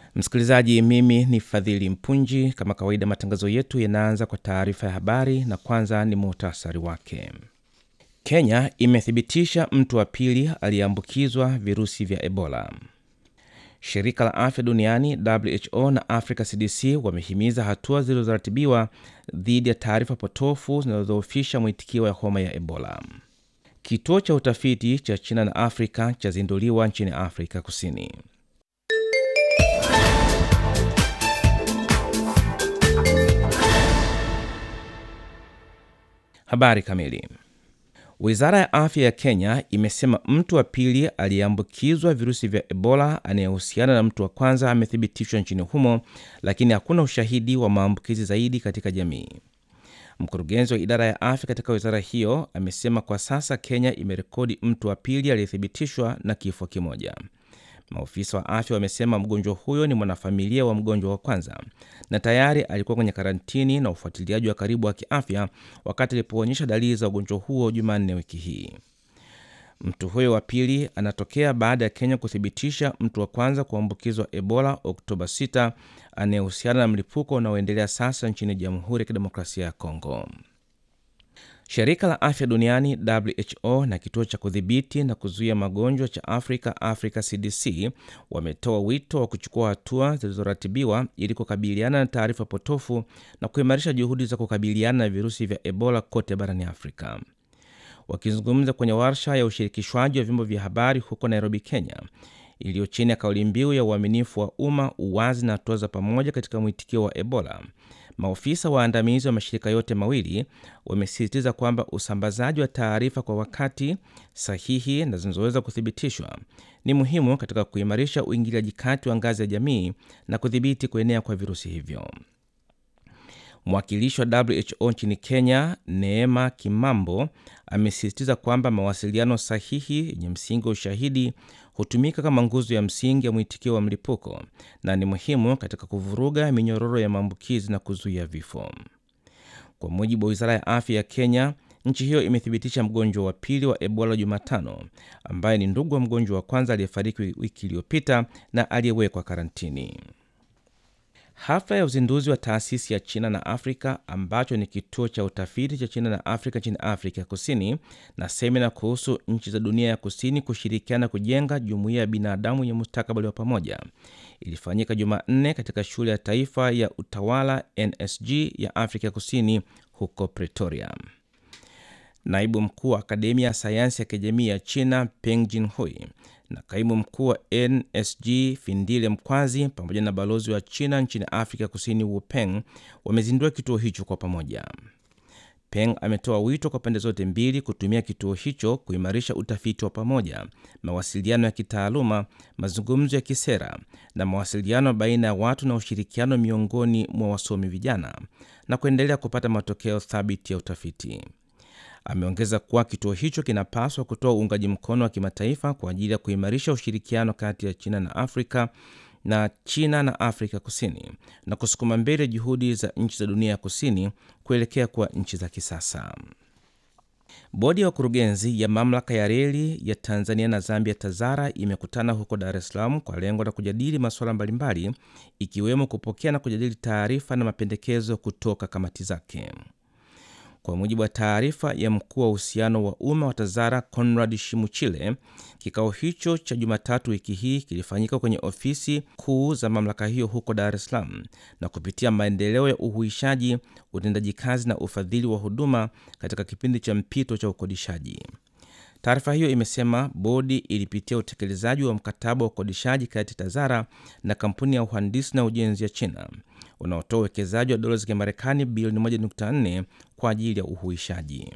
Msikilizaji, mimi ni Fadhili Mpunji. Kama kawaida, matangazo yetu yanaanza kwa taarifa ya habari na kwanza ni muhtasari wake. Kenya imethibitisha mtu wa pili aliyeambukizwa virusi vya Ebola. Shirika la afya duniani WHO na Africa CDC wamehimiza hatua zilizoratibiwa dhidi ya taarifa potofu zinazodhoofisha mwitikio ya homa ya Ebola. Kituo cha utafiti cha China na Afrika chazinduliwa nchini Afrika Kusini. Habari kamili. Wizara ya afya ya Kenya imesema mtu wa pili aliyeambukizwa virusi vya Ebola anayehusiana na mtu wa kwanza amethibitishwa nchini humo, lakini hakuna ushahidi wa maambukizi zaidi katika jamii. Mkurugenzi wa idara ya afya katika wizara hiyo amesema kwa sasa Kenya imerekodi mtu wa pili aliyethibitishwa na kifo kimoja. Maofisa wa afya wamesema mgonjwa huyo ni mwanafamilia wa mgonjwa wa kwanza na tayari alikuwa kwenye karantini na ufuatiliaji wa karibu wa kiafya wakati alipoonyesha dalili za ugonjwa huo Jumanne wiki hii. Mtu huyo wa pili anatokea baada ya Kenya kuthibitisha mtu wa kwanza kuambukizwa Ebola Oktoba 6 anayehusiana na mlipuko unaoendelea sasa nchini Jamhuri ya Kidemokrasia ya Kongo. Shirika la afya duniani WHO na kituo cha kudhibiti na kuzuia magonjwa cha Afrika, Africa CDC, wametoa wito wa kuchukua hatua zilizoratibiwa ili kukabiliana na taarifa potofu na kuimarisha juhudi za kukabiliana na virusi vya Ebola kote barani Afrika. Wakizungumza kwenye warsha ya ushirikishwaji wa vyombo vya habari huko Nairobi, Kenya, iliyo chini ya kauli mbiu ya uaminifu wa umma, uwazi na hatua za pamoja katika mwitikio wa Ebola, maofisa waandamizi wa mashirika yote mawili wamesisitiza kwamba usambazaji wa taarifa kwa wakati sahihi na zinazoweza kuthibitishwa ni muhimu katika kuimarisha uingiliaji kati wa ngazi ya jamii na kudhibiti kuenea kwa virusi hivyo. Mwakilishi wa WHO nchini Kenya, Neema Kimambo, amesisitiza kwamba mawasiliano sahihi yenye msingi wa ushahidi hutumika kama nguzo ya msingi ya mwitikio wa mlipuko na ni muhimu katika kuvuruga minyororo ya maambukizi na kuzuia vifo. Kwa mujibu wa wizara ya afya ya Kenya, nchi hiyo imethibitisha mgonjwa wa pili wa Ebola Jumatano, ambaye ni ndugu wa mgonjwa wa kwanza aliyefariki wiki iliyopita na aliyewekwa karantini. Hafla ya uzinduzi wa taasisi ya China na Afrika ambacho ni kituo cha utafiti cha China na Afrika nchini Afrika Kusini na semina kuhusu nchi za dunia ya kusini kushirikiana kujenga jumuiya ya binadamu yenye mustakabali wa pamoja ilifanyika Jumanne katika shule ya taifa ya utawala NSG ya Afrika Kusini huko Pretoria. Naibu mkuu wa akademia ya sayansi ya kijamii ya China Peng Jinhui na kaimu mkuu wa NSG Findile Mkwazi pamoja na balozi wa China nchini Afrika Kusini Wu Peng wamezindua kituo hicho kwa pamoja. Peng ametoa wito kwa pande zote mbili kutumia kituo hicho kuimarisha utafiti wa pamoja, mawasiliano ya kitaaluma, mazungumzo ya kisera na mawasiliano baina ya watu na ushirikiano miongoni mwa wasomi vijana na kuendelea kupata matokeo thabiti ya utafiti. Ameongeza kuwa kituo hicho kinapaswa kutoa uungaji mkono wa kimataifa kwa ajili ya kuimarisha ushirikiano kati ya China na Afrika na China na Afrika Kusini na kusukuma mbele juhudi za nchi za dunia ya kusini kuelekea kuwa nchi za kisasa. Bodi ya wakurugenzi ya mamlaka ya reli ya Tanzania na Zambia TAZARA imekutana huko Dar es Salaam kwa lengo la kujadili masuala mbalimbali ikiwemo kupokea na kujadili taarifa na mapendekezo kutoka kamati zake. Kwa mujibu wa taarifa ya mkuu wa uhusiano wa umma wa TAZARA Conrad Shimuchile, kikao hicho cha Jumatatu wiki hii kilifanyika kwenye ofisi kuu za mamlaka hiyo huko Dar es Salaam na kupitia maendeleo ya uhuishaji, utendaji kazi na ufadhili wa huduma katika kipindi cha mpito cha ukodishaji. Taarifa hiyo imesema bodi ilipitia utekelezaji wa mkataba wa ukodishaji kati ya TAZARA na kampuni ya uhandisi na ujenzi ya China unaotoa uwekezaji wa dola za Kimarekani bilioni 1.4 kwa ajili ya uhuishaji.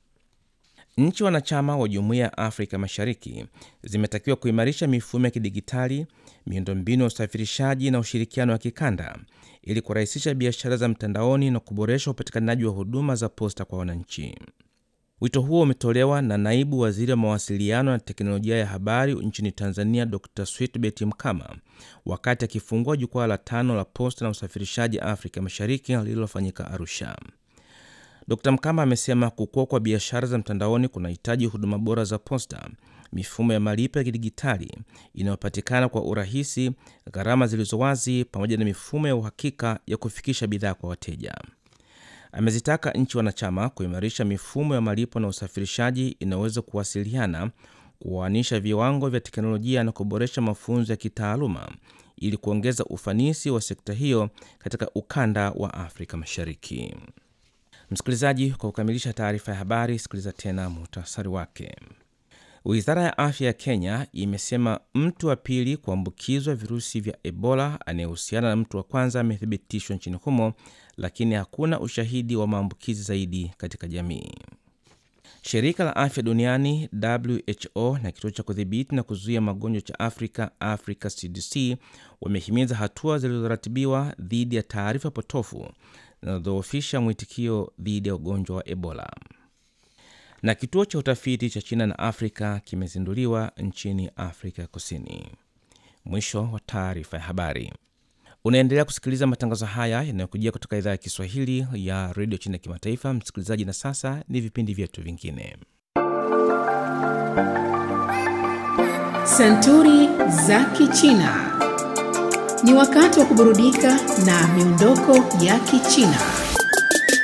Nchi wanachama wa Jumuiya ya Afrika Mashariki zimetakiwa kuimarisha mifumo ya kidigitali, miundombinu ya usafirishaji na ushirikiano wa kikanda ili kurahisisha biashara za mtandaoni na kuboresha upatikanaji wa huduma za posta kwa wananchi. Wito huo umetolewa na naibu waziri wa mawasiliano na teknolojia ya habari nchini Tanzania, Dr Switbet Mkama wakati akifungua jukwaa la tano la posta na usafirishaji Afrika Mashariki lililofanyika Arusha. Dr Mkama amesema kukua kwa biashara za mtandaoni kunahitaji huduma bora za posta mifumo ya malipo ya kidigitali inayopatikana kwa urahisi, gharama zilizo wazi, pamoja na mifumo ya uhakika ya kufikisha bidhaa kwa wateja. Amezitaka nchi wanachama kuimarisha mifumo ya malipo na usafirishaji inayoweza kuwasiliana, kuoanisha viwango vya teknolojia na kuboresha mafunzo ya kitaaluma ili kuongeza ufanisi wa sekta hiyo katika ukanda wa Afrika Mashariki. Msikilizaji, kwa kukamilisha taarifa ya habari, sikiliza tena muhtasari wake. Wizara ya afya ya Kenya imesema mtu wa pili kuambukizwa virusi vya Ebola anayehusiana na mtu wa kwanza amethibitishwa nchini humo, lakini hakuna ushahidi wa maambukizi zaidi katika jamii. Shirika la afya duniani WHO na kituo cha kudhibiti na kuzuia magonjwa cha Afrika, Africa CDC, wamehimiza hatua zilizoratibiwa dhidi ya taarifa potofu zinazodhoofisha mwitikio dhidi ya ugonjwa wa Ebola. Na kituo cha utafiti cha China na Afrika kimezinduliwa nchini Afrika Kusini. Mwisho wa taarifa ya habari. Unaendelea kusikiliza matangazo haya yanayokujia kutoka idhaa ya Kiswahili ya redio China ya kimataifa, msikilizaji. Na sasa ni vipindi vyetu vingine. Santuri za Kichina. Ni wakati wa kuburudika na miondoko ya Kichina.